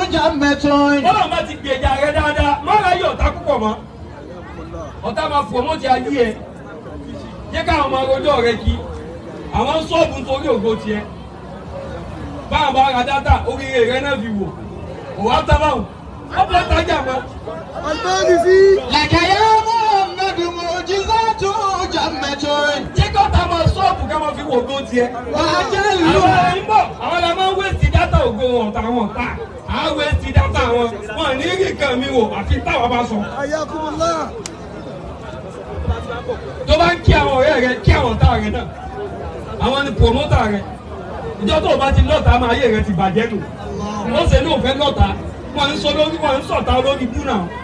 جمة bọ́lá bá ti gbèjà rẹ dáadáa má ra yọ ọ̀tá púpọ̀ mọ́ ọ̀tá máa promote ayé ẹ jẹ́ káwọn ọmọ rojọ́ rẹ kí àwọn sọ́ọ̀bù nítorí ògo tiẹ̀ báwọn bá ra dátà oríire rẹ náà fi wò òwò àtàbáwò ọ̀pọ̀ tajà mọ́ لك يا محمد معجزات جمة jẹ́ kí ọ̀tá máa sọ́ọ̀bù ká máa fi wò ògo tiẹ̀ وأجل àwọn ará ń bọ̀ àwọn ará máa ń wéèsì dátà ògo ọ̀tá wọn ta àwọn wéèsì dátà wọn wọn ní rí nǹkan mi wò àfi táwọn bá sọ. tó bá ń kí àwọn ọ̀rẹ́ rẹ kí àwọn ọ̀tá rẹ náà àwọn ni promoter rẹ ìjọ tó o bá ti lọ́ta máa yé rẹ ti bàjẹ́ nù wọ́n ṣe ní òfẹ́ lọ́ta wọ́n ń sọ lórí wọ́n ń sọ̀tà lórí bú náà